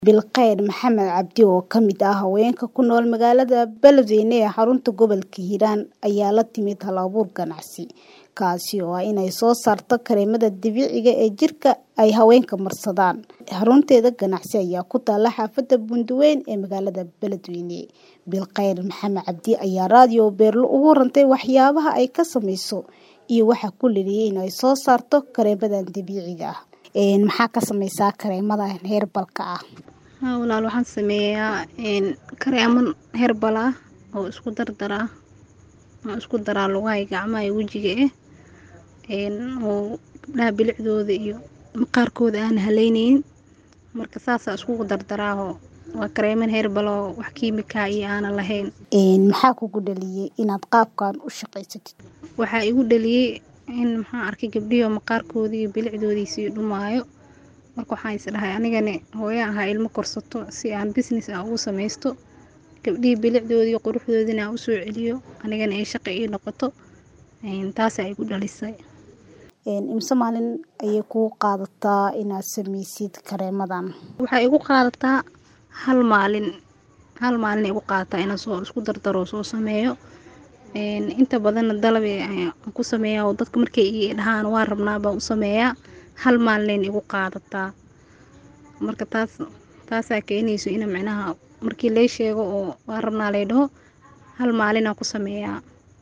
Bilqeyr Maxamed Cabdi oo ka mid ah haweenka ku nool magaalada Beledweyne ee xarunta gobolka Hiiraan ayaa la timid hal-abuur ganacsi kaasi oo ah inay soo saarto kareemada dabiiciga ee jirka ay haweenka marsadaan. Xarunteeda ganacsi ayaa ku taala xaafadda Bunduweyn ee magaalada Beledweyne. Bilqeyr Maxamed Cabdi ayaa raadiyo Beerlo ugu warantay waxyaabaha ay ka sameyso iyo waxa ku liliyay inay soo saarto kareemadan dabiiciga ah. Maxaa ka sameysaa kareemadan heerbalka ah? Haa walaal waxaan sameeyaa kareeman herbal ah oo isku dardara oo isku daraa lugaha iyo gacmaha iyo wajiga eh oo gabdhaha bilicdooda iyo maqaarkooda aan haleyneynin marka saasa iskugu dardaraaho waa kareeman herbal oo wax kiimika iyo aanan lahayn. Maxaa kugu dhaliyay inaad qaabkan u shaqaysatid? Waxaa igu dhaliyay in maxaan arkay gabdhihi oo maqaarkooda iyo bilicdoodii sii dhumaayo marka waxaan is dhahay anigana hooyo ahaa ilmo korsato si aan business ah ugu sameysto gabdhihii bilicdoodii iyo quruxdoodina aan usoo celiyo anigana ay shaqo ii noqoto taasaa igu dhalisay. Imse maalin ayay kugu qaadataa inaad sameysid kareemadan? Waxay igu qaadataa hal maalin hal maalin igu qaadataa inaan soo isku dardaro soo sameeyo inta badanna dalab ayaan ku sameeyaa oo dadka markay ii dhahaan waan rabnaa baan u sameeyaa hal maalin igu qaadataa marka taas taasaa keenayso in micnaha markii lay sheego oo waan rabnaa lay dhaho hal maalin aan ku sameeyaa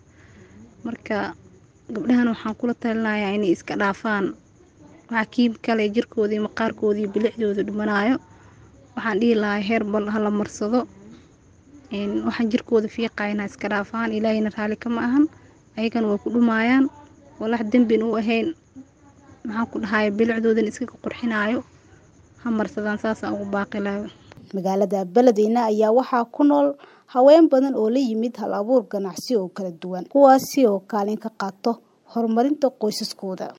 marka gabdhahan waxaan kula talinayaa inay iska dhaafaan waxa kiimika leh jirkooda iyo maqaarkooda iyo bilicdooda dhumanayo waxaan dhihi lahaa herbal hala marsado waxaan jirkooda fiiqayana iska dhaafaan ilaahayna raali kama ahan ayagana way ku dhumayaan walax dambina u ahayn maxaan ku dhahay bilicdoodan iskaga qurxinayo ha marsadaan saasaan ugu baaqi lahaa magaalada Beledweyne ayaa waxaa ku nool haween badan oo la yimid hal-abuur ganacsi oo kala duwan kuwaasi oo kaalin ka qaato horumarinta qoysaskooda